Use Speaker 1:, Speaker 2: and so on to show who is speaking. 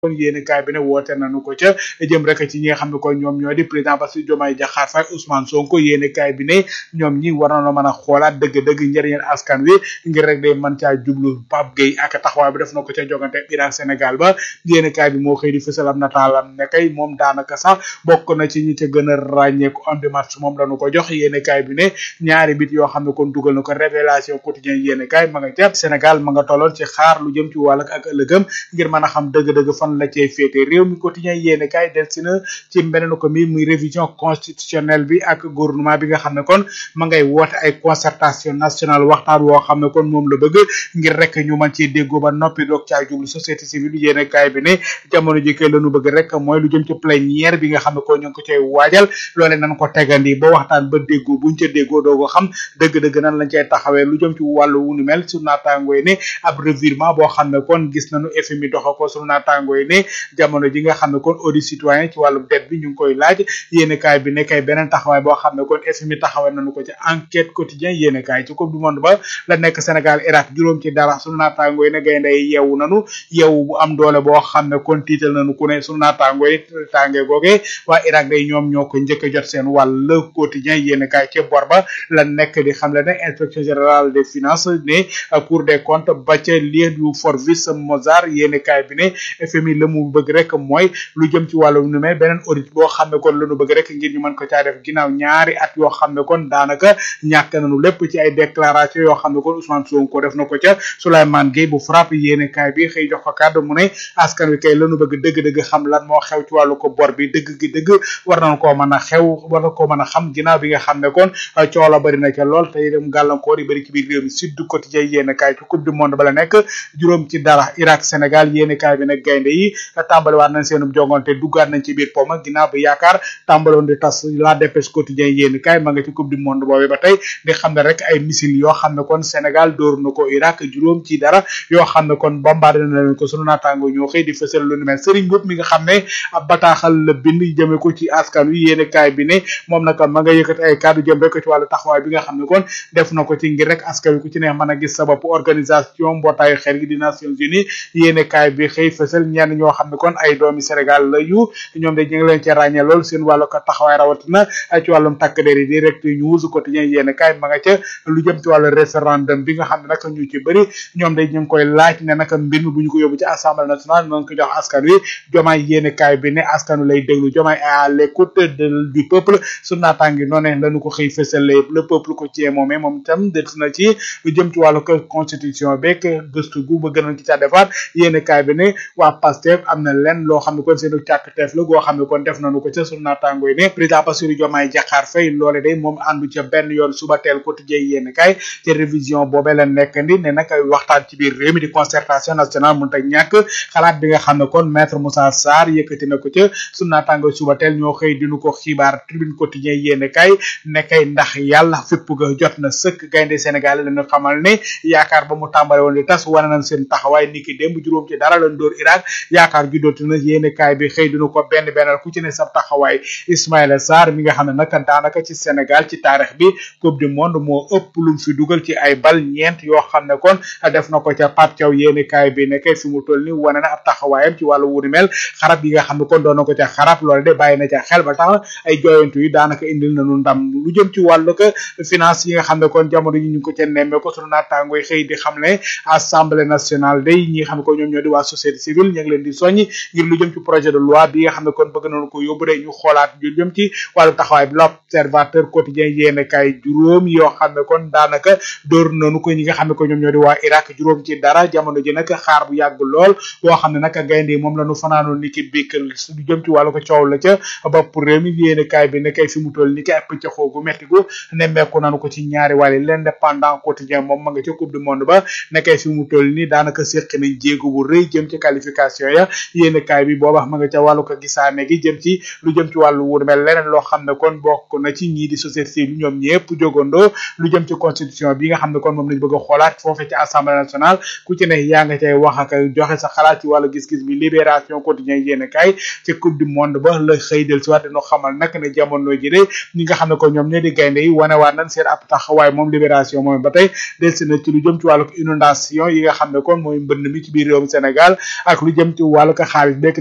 Speaker 1: kon yéeni kaay bi ne woote nañu ko ca jëm rek ci ñi nga xam ne kon ñoom ñoo di président Bassirou Diomaye Diakhar Faye Ousmane Sonko yéeni kaay bi ne ñoom ñi war na mën a xoolaat dëgg-dëgg njëriñal askan wi ngir rek day mën caa jublu Pape Gueye ak taxawaay bi def na ko ca jogante Iran Sénégal ba yéeni kaay bi moo xëy di fësal am nataalam ne kay moom daanaka sax bokk na ci ñi ca gën a ràññeeku homme de match moom lañu ko jox yéeni kaay bi ne ñaari bit yoo xam ne kon dugal na ko révélation quotidien yéeni kaay ma nga ca Sénégal ma nga tolloon ci xaar lu jëm ci wàll ak ëllëgëm ngir mën a xam dëgg-dëgg fan la cay féete réew mi quotidien yéeni kaay del si na ci beneen ko mi muy révision constitutionnelle bi ak gouvernement bi nga xam ne kon ma ngay woote ay concertation nationale waxtaan woo xam ne kon moom la bëgg ngir rek ñu mën ci déggoo ba noppi doog caa jublu société civile yéeni kaay bi ne jamono ji kay lañu bëgg rek mooy lu jëm ci plénière bi nga xam ne kon ñu ngi ko cay waajal loole nañ ko tegandi ba waxtaan ba déggoo buñ ca déggoo doo ko xam dëgg-dëgg nan lañ cay taxawee lu jëm ci wàllu wu ni mel su naataangoo yi ne ab revirement boo xam ne kon gis nañu FMI doxa ko su naataangoo yi ne jamono ji nga xam ne kon audit citoyen ci wàllu dette bi ñu ngi koy laaj yéeni kaay bi ne kay beneen taxawaay boo xam ne kon FMI taxawee nañu ko ci enquête quotidien yéeni kaay ci coupe du monde ba la nekk Sénégal Irak juróom ci dara su naataangoo yi ne gaynde yi yeewu nanu yeewu bu am doole boo xam ne kon tiital nañu ku ne su naataangoo yi tàngee googee waa Irak day ñoom ñoo ko njëkk a jot seen wàll le quotidien yéeni kaay ci bor ba la nekk di xam le ne inspection générale des finances ne cour des comptes ba ca lieu du Forvis Mozart yéeni kaay bi ne FMI la mu bëgg rek mooy lu jëm ci wàllu nu mel beneen audit boo xam ne kon lañu bëgg rek ngir ñu mën ko caa def ginnaaw ñaari at yoo xam ne kon daanaka ñàkk nañu lépp ci ay déclaration yoo xam ne kon Ousmane Sonko def na ko ca Souleymane Gueye bu frappe yéeni kaay bi xëy jox ko kàddu mu ne askan wi kay lañu bëgg dëgg-dëgg xam lan moo xew ci wàllu ko bor bi dëgg gi dëgg war nañ koo mën a xew war na koo mën a xam ginnaaw bi nga xam ne kon coola bari na ca lool te itam gàllankoor yi bari ci biir réew mi Sud Quotidien yéeni kaay ci coupe du monde ba la nekk juróom ci dara Irak Sénégal yéeni kaay bi nag gaynde yi tàmbaliwaat nañ seenub jongante duggaat nañ ci biir poma ginnaaw bi yaakaar tàmbaloon di tas la dépêche quotidien yéeni kaay ma nga ci coupe du monde boobee ba tey di xam ne rek ay missile yoo xam ne kon Sénégal dóor na ko Irak juróom ci dara yoo xam ne kon bombardé na leen ko sunu naataango ñoo xëy di fësal lu ni mel Serigne Mboup mi nga xam ne ab bataaxal la bind jëme ko ci askan wi yéeni kaay bi ne moom nag ma nga yëkkati ay kàddu jëm rek ci wàllu taxawaay bi nga xam ne kon def na ko ci ngir rek askan wi ku ci ne mën a gis sa bopp organisation mbootaayu xel gi di Nations Unies yéeni kaay bi xëy fësal ñenn ñoo xam ne kon ay doomi Sénégal la yu ñoom de ñu ngi leen ci ràññee lool seen wàllu ko taxawaay rawatina ci wàllum takk der yi direct news quotidien yéeni kaay ma nga ca lu jëm ci wàllu référendum bi nga xam ne nag ñu ci bëri ñoom de ñu ngi koy laaj ne nag mbir mi bu ñu ko yóbbu ci assemblée nationale noonu ko jox askan wi jomaay yéeni kaay bi ne askan wi lay déglu jomaay à l'écoute du peuple su naataangi noone lañu ko xëy fësale le peuple ko ci moomee moom itam des na ci lu jëm ci wàllu ko constitution beeg gëstu gu bëgg nañ ci ca defaat yéeni kaay bi ne waa Pastef am na leen loo xam ne kon seenu càkk-teef la goo xam ne kon def nañu ko ca sunu naataango yi ne président Bassirou Diomaye Diakhar Faye loole day moom àndu ca benn yoon suba teel quotidien yéeni kaay ci révision boobee la nekk ndi ne nag waxtaan ci biir réew mi di concertation nationale mënut a ñàkk xalaat bi nga xam ne kon maître Moussa Sarr yëkkati na ko ca sunu naataango suba teel ñoo xëy dinu ko xibaar tribune quotidien yéeni kaay nekkay ndax yàlla fépp ga jot na sëkk gaynde Sénégal lañu xamal ne yaakaar ba mu tàmbale woon di tas wane nañ seen taxawaay niki démb juróom ci dara lañ dóor Irak yaakaar ju dooti na yéeni kaay bi xëy dinu ko benn bennal ku ci ne sa taxawaay Ismaïla Sarr mi nga xam ne nag daanaka ci Sénégal ci taarix bi coupe du monde moo ëpp lu fi dugal ci ay bal ñeent yoo xam ne kon def na ko ca Pape Thiaw yéeni kaay bi nekkee fi mu toll ni wane na ab taxawaayam ci wàllu wuri mel xarab yi nga xam ne kon doon na ko ca xarab loolu de bàyyi na ca xel ba tax ay jooyantu yi daanaka indil nañu ndam lu jëm ci wàllu ko finance yi nga xam ne kon jamono yi ñu ko ca nemmee ko sunu naataango yi xëy di xam ne assemblée nationale day ñi nga xam ne ko ñoom ñoo di waa société civile ñu ngi leen di soññi ngir lu jëm ci projet de loi bi nga xam ne kon bëgg nañu ko yóbbu de ñu xoolaat lu jëm ci wàllu taxawaay bi l'observateur quotidien yéene kay juróom yoo xam ne kon daanaka dóor nañu ko ñi nga xam ne ko ñoom ñoo di waa Irak juróom ci dara jamono ji nag xaar bu yàgg lool boo xam ne nag gaynde moom la ñu fanaanoon ni ki bikk lu jëm ci wàllu ko coow la ca bopp réew mi yéene kaay bi ne kay fi mu toll ni ki ay pëccëxoo gu metti gu nemmeeku nañu ko ci ñaari wàll l'indépendant quotidien moom ma nga ca coupe du monde ba nekkay fi mu toll ni daanaka séq nañ jéego bu rëy jëm ci qualification ya yéene kaay bi booba ma nga ca wàllu ko gisaane gi jëm ci lu jëm ci wàllu wur mel leneen loo xam ne kon bokk na ci ñii di société civile ñoom ñëpp jógandoo lu jëm ci constitution bi nga xam ne kon moom lañ bëgg a xoolaat foofee ci assemblée nationale ku ci ne yaa nga cay wax ak joxe sa xalaat ci wàllu gis-gis bi libération quotidien yéene kaay ci coupe du monde ba la xëy del si waat dino xamal nag ne jamono ji de ñi nga xam ne ko ñoom ñoo di gaynde yi wanewaat nañ seen ab taxawaay moom libération moom ba tey del si na ci lu jëm ci wàllu inondation yi nga xam ne kon mooy mbënd mi ci biir réewum Sénégal ak lu jëm jëm ci wàllu ko xaalis bekk